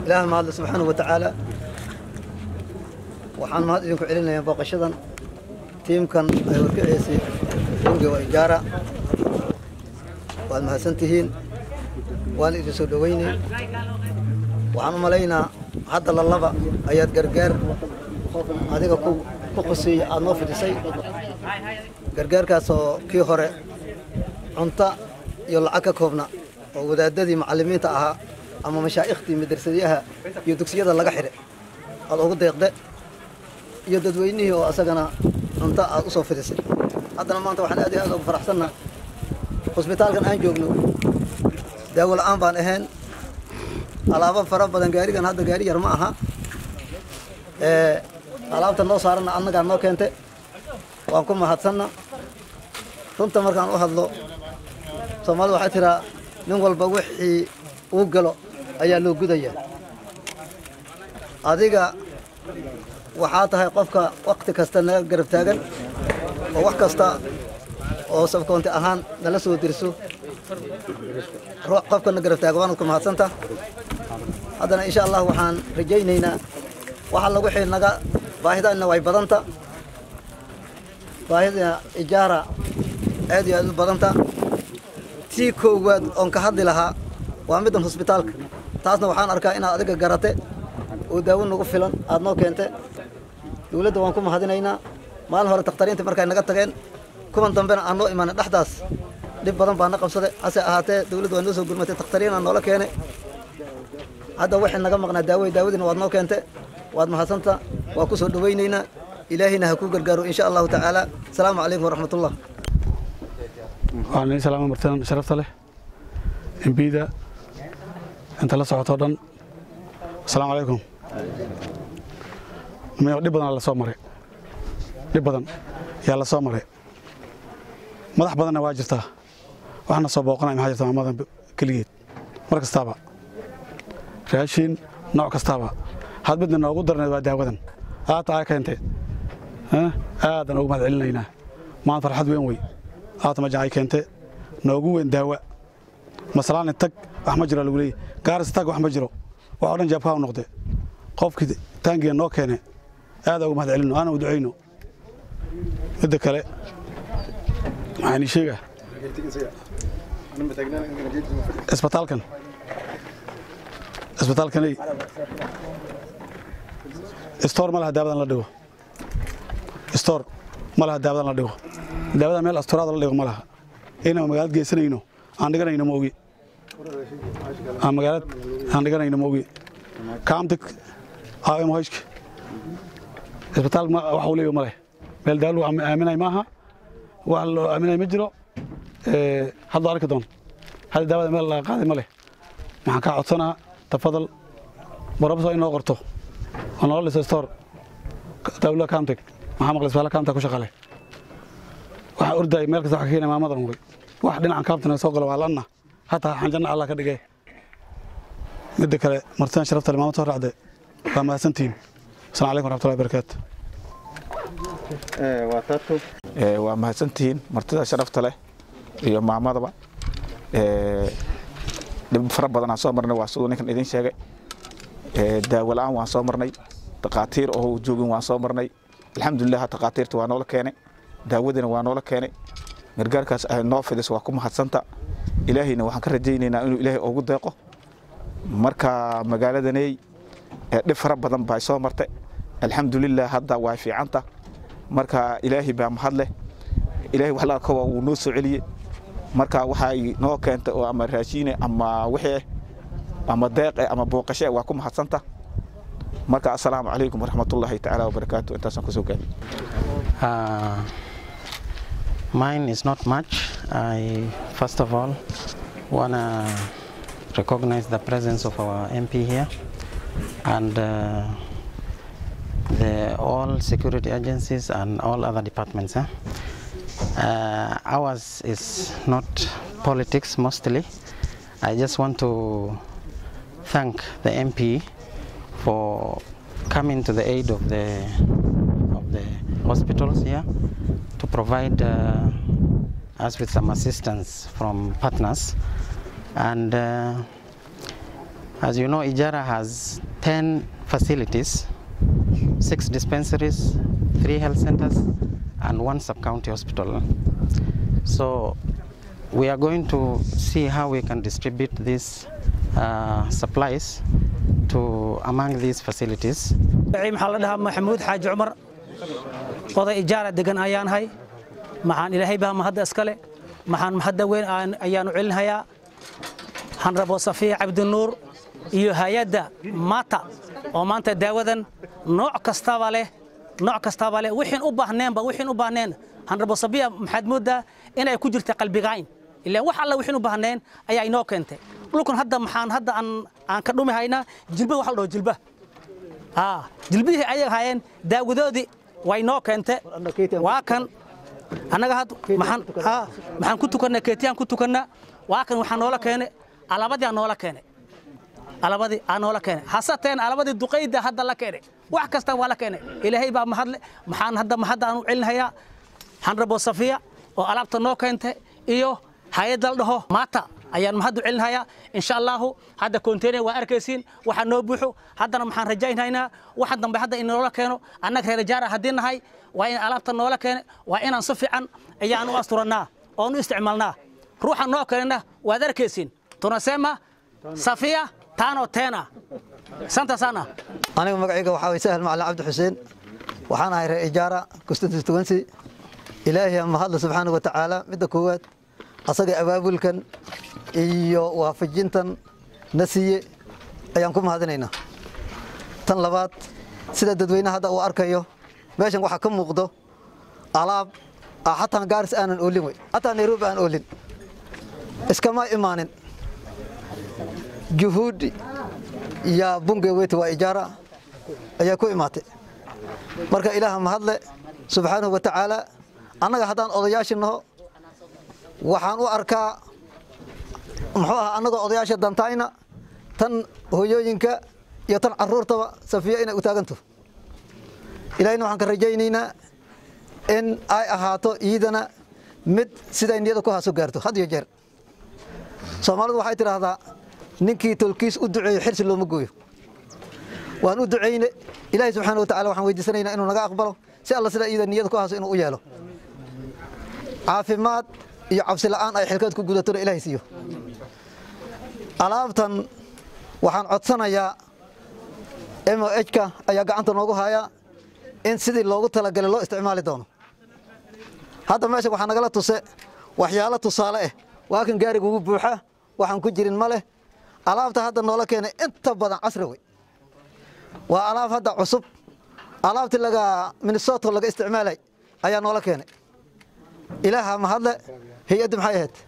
ilaah mahadle subxaanahu wa tacaala waxaan mahad idinku celinayaa booqashadan tiimkan ay warkaceysay runge waa ijaara waad mahadsan tihiin waan idin soo dhoweynay waxaan u malaynaa hadda lalaba ayaad gargaar adiga ku ku quseeyey aad noo fidhisay gargaarkaasoo kii hore cunto iyo lacag ka koobna oo wadaadadii macallimiinta ahaa ama mashaa'ikhtii madrasadyaha iyo dugsiyada laga xidhay aad ugu deeqde iyo dadweynihii oo asagana cunto aad u soo fidisay haddana maanta waxaan aad iyo aad ugu faraxsanna hosbitaalkan aan joogno daawo la'aan baan ahayn alaabo fara badan gaarigan hadda gaari yar ma aha alaabta noo saaranna annagaa noo keente waan ku mahadsanna runta markaan u hadlo soomaalida waxay tiraa nin walba wixii uu galo ayaa loo gudaya adiga waxaa tahay qofka wakti kasta naga garab taagan oo wax kasta oo sabkoonti ahaan nala soo dirso qofka na garab taaga waanad ku mahadsanta haddana insha allah waxaan rajaynaynaa waxa lagu xii naga baahidaanna way badanta baahida ijaara aad iyo aad u badanta tii koowaad oon ka hadli lahaa waa middan hosbitaalka taasna waxaan arkaa inaad adiga garate oo daawo nagu filan aad noo keente dowladda waan ku mahadinaynaa maalin hore takhtariinta markay naga tageen kuwan dambena aan noo imaanay dhexdaas dhib badan baa na qabsaday hase ahaatee dowladda waa noo soo gurmatay takhtariinaa noola keenay hadda waxay naga maqnaa daawey daawadiina waad noo keente waad mahadsanta waa ku soo dhowaynaynaa ilaahayna ha kuu gargaaro insha allahu tacaala asalaamu calaykum waraxmatullah waxaan idin salaama martidan sharafta leh embida inta la socotoo dhan asalaamu calaykum miyo dhib badan la soo maray dhib badan yaa la soo maray madax badanna waa jirtaa waxna soo booqanaya maxaa jirta maamadan keligeed mar kastaaba raashin nooc kastaaba had midna noogu darneed waa daawadan aata aa keentee aadan ugu mahad celinaynaa maanta farxad weyn wey aata majan ay keente noogu weyn daawa masalaani tag wax ma jiro lagu leeyahy gaaris tag wax ma jiro wax o dhan jaabkaa u noqde qofkii taangiga noo keene aada ugu mahad celino aana u ducayno midda kale maxaan ii sheegaa isbitaalkan isbitaalkanay stoor ma laha daawadan la dhigo stoor ma laha daawadan la dhigo daawada meel asturaada la dhigo ma laha inaan magaalad geysanayno aan dhiganayno ma ogi aan magaalad aan dhiganayno ma ogi kaamtik am hoyshka isbitaal wax uu leeyahay ma leh meel daawo lagu aaminay maaha wax loo aaminay ma jiro hadda arki doon hadda daawada meel laga qaaday ma leh maxaan kaa codsanaa tafadal barabso inoo qorto oo nolol dhisa stoor dawla kaamtig maxaa maqlay isbitaal kaamta ku shaqale waxaa orday meel kasta waxa ka keenay maamadan way wax dhinacan kaamtana soo galo waa lanna hataa xanjanna allah ka dhigay midda kale martidan sharafta le maamad soo raacde waa mahadsantihiin asalaamu calaykum waraxmatullahi barakaatu waa mahadsantihiin martida sharafta leh iyo maamadaba dhib fara badan aan soo marnay waa siduu ninkan idin sheegay daawo la'aan waan soo marnay takhaatiir oo joogin waan soo marnay alxamdulilah takhaatiirta waa noola keenay daawadina waa noola keenay gargaarkaas ay noo fidis waa ku mahadsanta ilaahayna waxaan ka rajaynaynaa inuu ilaahay ugu deeqo marka magaaladaney dhib fara badan baa soo martay alxamdulilah hadda waa fiicanta marka ilaahay baa mahad leh ilaahay wax la arko waa wuu noo soo celiyey marka waxay noo keentay oo ama raashiine ama wixii ama deeqe ama booqashe waa ku mahadsanta marka assalaamu calaykum waraxmatullaahi tacaala wabarakaatu intaasaan kusoo gaabay Uh, mine is not much. I first of all want to recognize the presence of our MP here and uh, the all security agencies and all other departments. eh. Uh, ours is not politics mostly. I just want to thank the MP for coming to the aid of the of the hospitals here to provide uh, us with some assistance from partners and uh, As you know, Ijara has 10 facilities, six dispensaries, three health centers, and one sub-county hospital. So we are going to see how we can distribute these uh, supplies to among these facilities. maxaa la dhahaa maxamuud xaaji cumar oday ijaara degan ayaan hay maxaan ilaahay baa mahadda iskale maxaan mahadda weyn aan- ayaanu celinhayaa hanrabo safiya cabdinuur iyo hay-adda mata oo maanta daawadan nooc kastaba leh nooc kastaba leh wixiin u baahneenba wixiin u baahneen hanrabo safiya maxaad moodaa inay ku jirta qalbigayn ilaan wax alla wixiin u baahneen ayaa inoo keentay dhulkan hadda maxaan hadda aan aan ka dhumi haynaa jilba wax la dhaho jilba haa jilbihii ayay haayeen daawadoodii way noo keente waa kan annaga had maxaan haa maxaan ku tukannaa keetiyaan ku tukannaa waa kan waxaa noola keene alabadii aa noola keene alabadii aa noola keene hasateen alabadii duqayda hadda la keene wax kasta waa la keene ilaahay baa mahadle maxaan hadda mahadda aan u celinhayaa hanrabo safiya oo alaabta noo keente iyo hay-adda la dhaho maata ayaan mahaddu celinhayaa insha allahu hadda konteyner waa arkaysiin waxaa noo buuxo haddana maxaan rajaynhaynaa waxa dambe hadda in noola keeno annaga reer jaara haddii nahay waa in alaabta noola keene waa inaan si fiican ayaan u asturannaa oon u isticmaalnaa ruuxa noo keenana waad arkaysiin tunasema safiya taano teena santa sana aniga magacayga waxaa way sahal macalin cabdi xuseen waxaan ahay reer ijaara constituency ilaahay aan mahadle subxaanahu wa tacaala midda koowaad asaga abaabulkan iyo waafajintan na siiye ayaan ku mahadinaynaa tan labaad sida dadweynaha hadda uu arkayo meeshan waxaa ka muuqdo alaab ah xataa gaaris aanan oolin wey xataa nairobi aan oolin iskama imaanin juhuudi iyo bunge weyte waa ijaara ayaa ku imaatay marka ilaaha mahadle subxaanahu wa tacaala annaga haddaan odayaashii naho waxaan u arkaa muxuu ahaa annagoo odayaasha dantayna tan hooyooyinka iyo tan caruurtaba safiya inay u taaganto ilaahayna waxaan ka rajaynaynaa in ay ahaato iidana mid siday niyada ku haaso gaarto had iyo jeer soomaalidu waxay tidhaahdaa ninkii tolkiis u duceeyo xirsi looma gooyo waan u ducayne ilaahay subxaana wa tacala waxaan weydiisanaynaa inuu naga aqbalo si alla sidaa iyada niyada ku haaso inuu u yeelo caafimaad iyo cabsi la'aan ay xilkeed ku gudatona ilaahay siiyo alaabtan waxaan codsanayaa m o h-ka ayaa gacanta noogu hayaa in sidii loogu talagalay loo isticmaali doono hadda meesha waxaa nagala tuse waxyaalo tusaale ah waa kan gaariga ugu buuxa waxaan ku jirin ma leh alaabta hadda noola keenay inta badan casri wey waa alaab hadda cusub alaabtii laga minnesota laga isticmaalay ayaa noola keenay ilaaha mahadle hay-addi maxay ahayd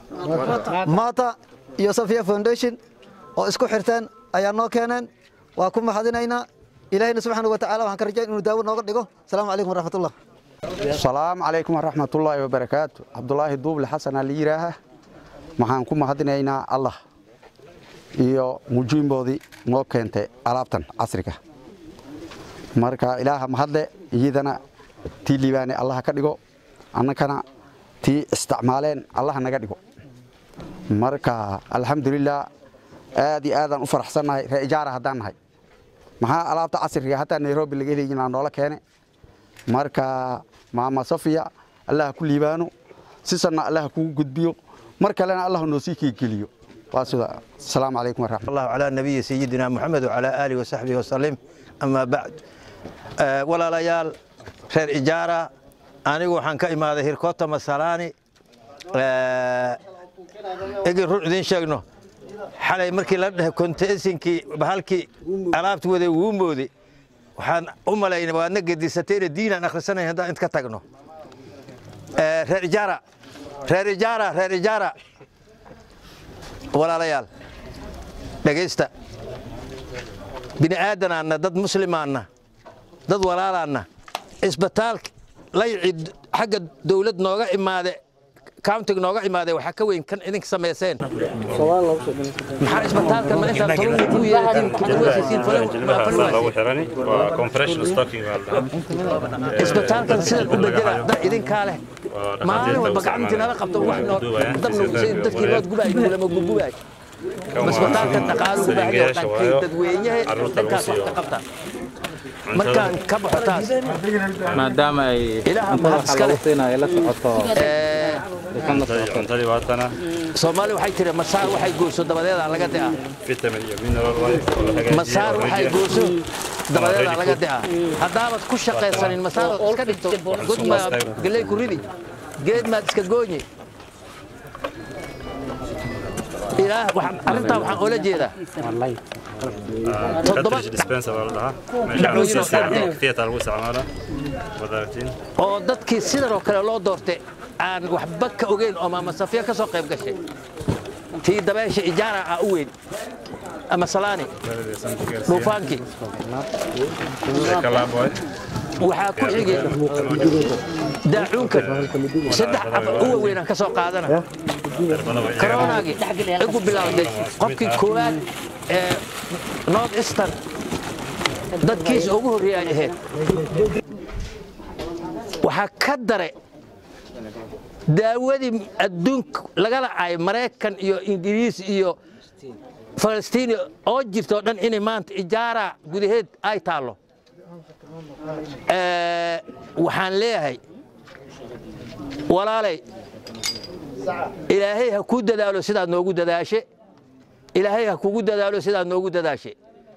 mata iyo safia foundation oo isku xirteen ayaa noo keeneen waa ku mahadinaynaa ilaahayna subxaana wa tacala waxaan ka rajayn inuu daawo nooga dhigo asalaamu calaykum waraxmatullah السلام عليكم ورحمة الله وبركاته عبد الله دوبل حسن اللي يراها maxaan ku mahadinaynaa allah iyo mujiimboodii noo keentay alaabtan casriga marka ilaaha mahadle iyadana tii liibaane allaha ka dhigo annakana tii isticmaaleen allaha naga dhigo marka alxamdulilah aad iyo aadaan u faraxsannahay ree ijaara haddaan nahay maxaa alaabta casriga hataa nairobi laga helayinaa noola keene marka maama safiya allaha ku liibaano sisanna allaha kugu gudbiyo mar kalena allah noo sii keegeliyo waa sida asalaamu calaykum waraxmat الله على نبي سيدنا محمد وعلى آله وصحبه وسلم أما بعد آه، ولا ليال خير إجارة أنا وحن كإما ظهير كوتا مسالاني إجي رعدين شغنو حالي مركي لده كنت إسنكي بهالكي ألابت وذي وومبودي waxaan u malaynay waa na gedisateen diinaan akhrisanay haddaan inta ka tagno reer ijaara reer ijaara reer ijaara walaalayaal dhegaysta bini aadanaanna dad muslimaanna dad walaalaanna isbitaalka layci xagga dawlad nooga imaade countiga nooga imaade waxaa ka weyn kan idinka samayseen maxaa isbitaalka ma intaa tolonka ku yeelatiin kuduwasiisiin isbitaalkan sidan u bedela dad idinkaa leh maalin walba gacmintii nala qabto wax noo dab nagu dadkii nood gubaay kulama gugubaay masbitaalka dhaqaalu u baahan yahay dhankay dadweynaha dhankaas wax ka qabta markaan ka baxo taas maadaama ay Ilaaha mahad iska leh. ay la socoto ee, dukan la socoto cuntadii waatana soomaali waxay tiri masaar waxay gooso dabadeeda laga di'a vitamin iyo mineral waaye oo la hagaajiyey masaar waxay already. gooso dabadeeda ready laga food. di'a haddaabaad ku shaqaysanin masaar ood iska dhigto god ma galey ku ridi geed maad iska goonye ilaah waxaan- arrintaa waxaan oola jeedaa Ah, Toddoba- cartridge dispenser baa la dhahaa meesha lagu sii isticmaalo theater lagu isticmaalo waad aragtiin oo dadkii sidan oo kale loo doortay aan waxba ka ogeyn oo maama safiya ka soo qayb gashay tii dabeesha ijaara ah u weyn ama salaani dhuufaankii kalaaboy waxaa ku xigay daacuunkan saddex afar u waaweynaan ka soo qaadana koronaagii igu bilowday qofkii koowaad ee north eastern dadkiisa ugu horreeyay ay ahayd waxaa ka dare daawadii adduunka lagala ay maraykan iyo ingiriis iyo falastiin oo jirta oo dhan inay maanta ijaara gudaheed ay taallo Ee, waxaan leeyahay walaalay ilaahay ha kuu dadaalo sidaad noogu dadaashe ilaahay ha kugu dadaalo sidaad noogu dadaashe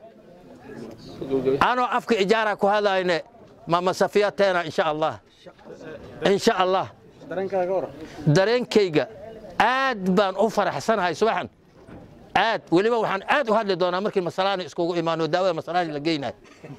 anoo afka ijaara ku hadlayne mama safiya teena insha allah insha allah dareenkayga aad baan u faraxsanahay subaxan aad weliba waxaan aad u hadli doonaa markii masalaani iskugu imaano daawada masalaani la geynayo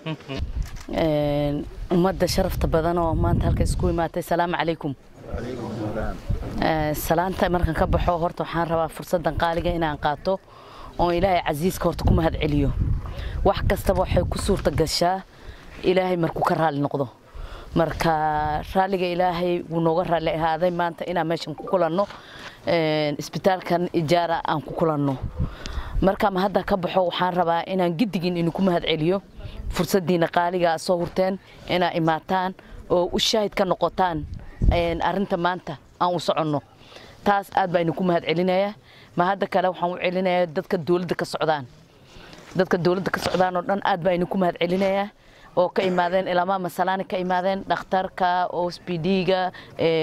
Een, ummadda sharafta badan oo maanta halka isku imaatay salaamu calaykum Ee, salaanta markaan ka baxo horta waxaan rabaa fursaddan qaaliga inaan qaato oon ilaahay casiiska horta ku mahad celiyo wax kastaba waxay ku suurta gashaa ilaahay markuu ka raalli noqdo marka raalliga ilaahay wuu nooga raalli ahaaday maanta inaan meeshan ku kulanno een, isbitaalkan ijaara aan ku kulanno marka ma hadda ka baxo waxaan rabaa inaan giddigin idinku mahad celiyo fursaddiina qaaliga soo hurteen inaa imaataan oo u shaahid ka noqotaan een, arrinta maanta aan u soconno taas aad baa idinku mahad celinaya ma hadda kale waxaan u celinayaa dadka dowladda ka socdaan dadka dowladda ka socdaan oo dhan aad baa idinku mahad celinayaa oo ka imaadeen ilamaa masalaani ka imaadeen dhakhtarka ospd-ga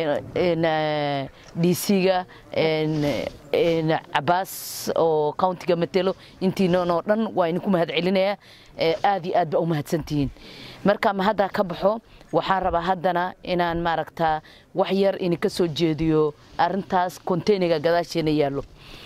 dc-ga cabaas oo countiga matelo intiinan oo dhan waa idinku mahad celinayaa Ee, aad iyo aad baa u mahadsantihiin marka ma hadda ka baxo waxaan rabaa haddana inaan maaragtaa wax yar idinka soo jeediyo arrintaas containerga gadaasheena yaallo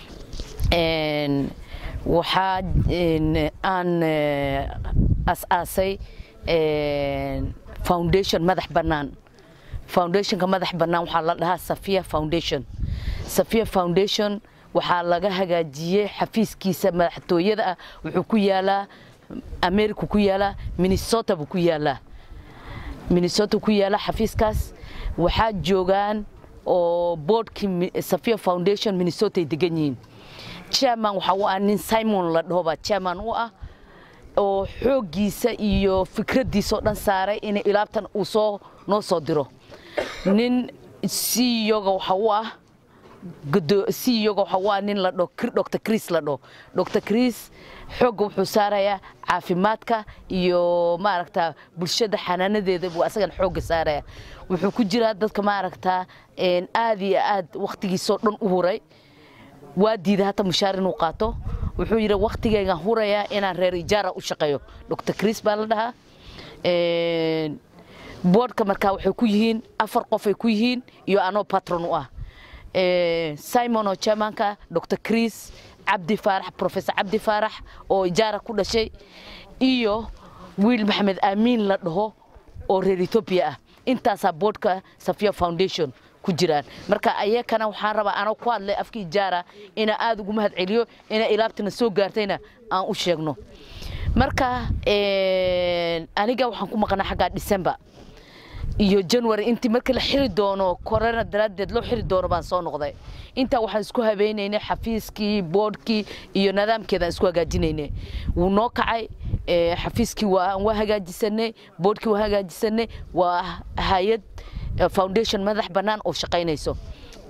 Een, waxaa een, aan eh, as-aasay een, foundation madax bannaan foundationka madax bannaan waxaa la dhahaa safia foundation safia foundation waxaa laga hagaajiyey xafiiskiisa madaxtooyada ah wuxuu ku yaalaa america ku yaalaa minnesota buu ku yaalaa minnesota ku yaala xafiiskaas waxaa joogaan oo boardkii Mi- safia foundation minnesota ay degan yihiin chairman waxaa u ah nin simon la dhaho baa chairman u ah oo xooggiisa iyo fikraddiisa oo dhan saaray in ilaabtan uu soo noo soo diro nin CEO-ga waxa u ah gudo- CEO-ga waxa u ah nin la dhaho Kr- Dr. Chris la dhaho Dr. Chris xoogga wuxuu saarayaa caafimaadka iyo maaragta bulshada xanaanadeeda buu asagan xoogga saaraya wuxuu ku jiraa dadka maaragta een, aad iyo aad waqtigiisoo dhan u huray waa diiday hata mushaar inuu qaato wuxuu yidhi waqtigaygaan hurayaa inaan reer ijaara u shaqeeyo dr chris baa la dhahaa Een, boardka markaa waxay ku yihiin afar qof ay ku yihiin iyo anoo patron u ah Een, simon oo chairmanka dr chris cabdi faarax professor cabdi faarax oo ijaara ku dhashay iyo wiil maxamed aamiin la dhaho oo reer ethiopia ah intaasaa boardka safia foundation ku jiraan marka ayakana waxaan rabaa anoo ku hadlay afka ijaara inaa aada ugu mahad celiyo inaa ilaabtana soo gaartayna aan u sheegno marka een, aniga waxaan ku maqnaa xaggaa december iyo january intii marka la xiri doono corona daraaddeed loo xiri doono baan soo noqday intaa waxaan isku habeynaynay xafiiskii boardkii iyo nidaamkeedaan isku hagaajinaynay wuu noo kacay ee, xafiiskii waa waa hagaajisanay boardkii waa hagaajisanay waa hay-ad eh, foundation madax bannaan oo shaqaynayso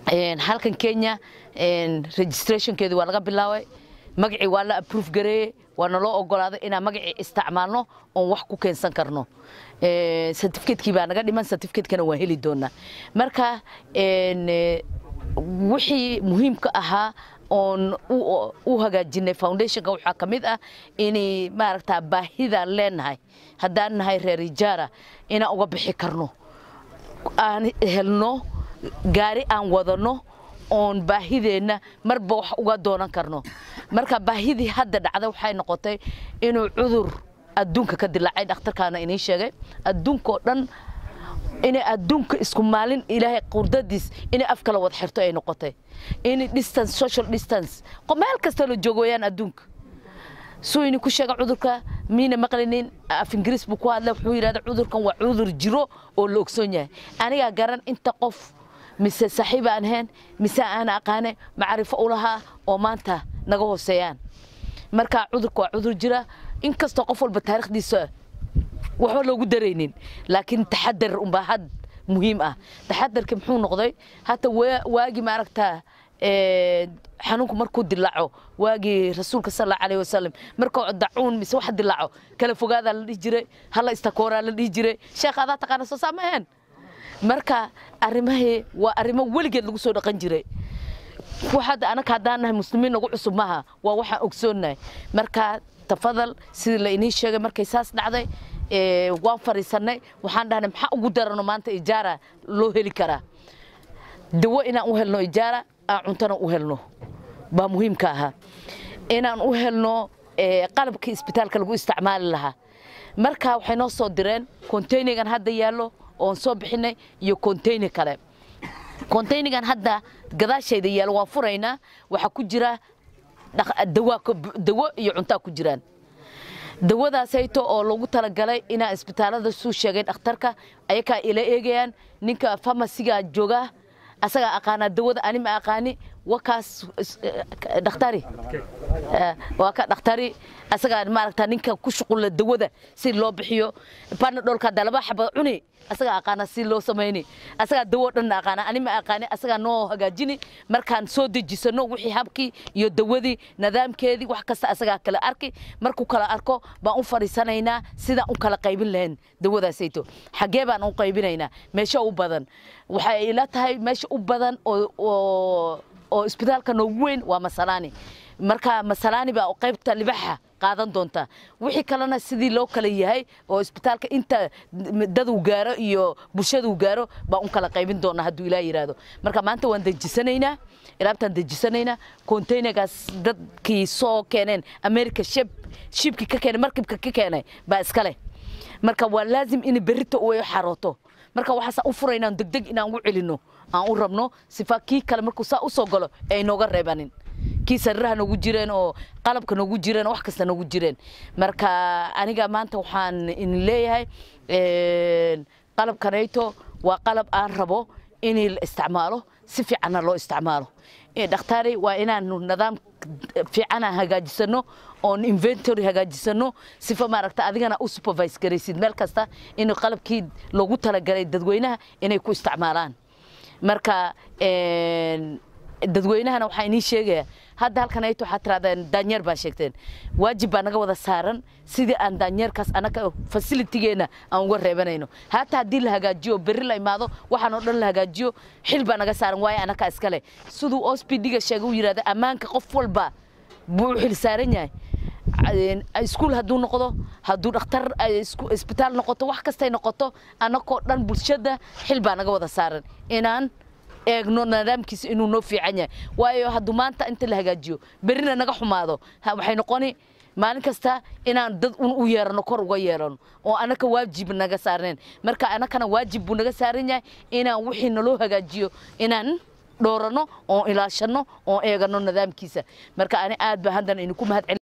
Een, halkan kenya een, registrationkeedi waa laga bilaabay magacii waa la approve gareeyey waa naloo ogolaaday inaan magacii isticmaalno oon wax ku keensan karno Ee, certificate-kii baa naga dhiman certificate-kana waan heli doonaa marka een, ee, wixii muhiimka ahaa oon u- u hagaajinay foundationka waxaa ka mid ah inay maaragtaa baahidaan leenahay haddaan nahay reer ijaara inaan uga bixi karno aan helno gaari aan wadano oon baahideenna marba wax uga doonan karno marka baahidii hadda dhacday waxay noqotay inuu cudur adduunka ka dilaacay dhakhtarkaana inii sheegay adduunkao dhan inay adduunka isku maalin ilaahay qurdadiis inay af kala wada xirto ay noqotay in distance social distance qo- meel kasta la joogo wayaan adduunka suu ini ku sheega cudurka miina maqlinin af ingiriis buu ku hadlay wuxuu yidhahda cudurkan waa cudur jiro oo la ogsoon yahay anigaa garan inta qof mise saaxiib aan ahayn mise aan aqaane macrifo u lahaa oo maanta naga hooseeyaan marka cudurka waa cudur jira inkastoo qof walba taariikhdiisa waxba loogu daraynin laakiin taxadar unbaa had muhiim ah taxadarka muxuu noqday hata waa- waagi maaragtaa ee, xanuunku markuu dilaaco waagii rasuulka sal allahu alayhi wasalam markuu dacuun mise wax dilaaco kala fogaadaa la dhihi jiray hala istakooraa la dhihi jiray sheekh adaa taqaana soo saama ahayn marka arrimahii waa arrimo weligeed lagu soo dhaqan jiray waxaad anaka haddaan nahay muslimiin nagu cusub maaha waa waxaan ogsoonnahay marka tafadal sidii la inii sheegay markay saas dhacday ee, waan fariisanay waxaan dhahnay maxaa ugu darano maanta ijaara loo heli karaa dawo inaan u helno ijaara aan cuntana u helno baa muhiimka ahaa inaan u helno ee, qalabkii isbitaalka lagu isticmaali lahaa marka waxay noo soo direen containergan hadda yaallo oon soo bixinay iyo container kale containergan hadda gadaashayda yaalo waan furaynaa waxaa ku jira dhaq- dawa dawo iyo cuntaa ku jiraan dawadaasayto oo loogu talagalay inaa isbitaalada suu sheegay dhakhtarka ayakaa ila eegayaan ninka famasiga jooga asagaa aqaanaa dawada ani ma aqaani wakaas is- eh, dhakhtari Eh, waa ka dhakhtari asagaa maaragta ninka ku shuqula dawada si loo bixiyo panadolka hadda laba xaba cuni asagaa aqaana si loo samayni asagaa dawo dhan aqaana ani ma aqaani asagaa noo hagaajini markaan soo dejisano wixii habkii iyo dawadii nidaamkeedii wax kasta asagaa kala arki markuu kala arko baan u fadhiisanaynaa sidaan u kala qaybin lahayn dawadaasayto xaggee baan u qaybinaynaa meesha u badan waxay ila tahay meesha u badan oo oo oo isbitaalka noogu weyn waa masalaani marka masalaani baa qaybta libaxa qaadan doonta wixii kalena sidii loo kala yahay oo isbitaalka inta daduu gaaro iyo bulshaduu gaaro baa un kala qaybin doona hadduu ilaa yidhaahdo marka maanta waan dejisanaynaa ilaabtaan dejisanaynaa containergaas dadkii soo keeneen america shib shibkii ka keenay markibka ka keenay baa iska leh marka waa laazim in berrito uu xarooto marka waxaasaan u furaynaa degdeg inaan ugu celinno aan u rabno sifa kii kale markuu saa u soo galo ay nooga reebanin kii sariiraha noogu jireen oo qalabka noogu jireen oo wax kasta noogu jireen marka aniga maanta waxaan in leeyahay een, qalabkanayto waa qalab aan rabo in la isticmaalo si fiicanna loo isticmaalo Eh, dhakhtaari waa inaanu nidaam fiican aan hagaajisano oon inventory hagaajisano sifa maaragta adigana u supervise garaysid meel kasta in qalabkii loogu talagalay dadweynaha inay ku isticmaalaan marka een, dadweynahana waxaa inii sheegaya hadda halkan ayto waxaa tirahdeen daanyeer baa sheegteen waajib baa naga wada saaran sidii aan daanyeerkaas anaga facilitigeena aan uga reebanayno haata haddii la hagaajiyo berri la imaado waxaan oo dhan la hagaajiyo xil baa naga saaran waayo anakaa iskale siduu ospidga sheegay u yidhahda ammaanka qof walba buu u xil saaran yahay iskuul hadduu noqdo hadduu dhakhtar ay isku- isbitaal noqoto wax kastay noqoto annagoo dhan bulshada xil baa naga wada saaran inaan eegno nidaamkiisa inuu noo fiican yahay waayo hadduu maanta inta la hagaajiyo berrina naga xumaado ha- waxay noqoni maalin kasta inaan dad un u yeerano kor uga yeerano oo anaka waajib naga saarneen marka anakana waajib buu naga saaran yahay inaan wixii naloo hagaajiyo inaan dhoorano oon ilaashano oon eegano nidaamkiisa marka ani aad ba haddan idinku mahad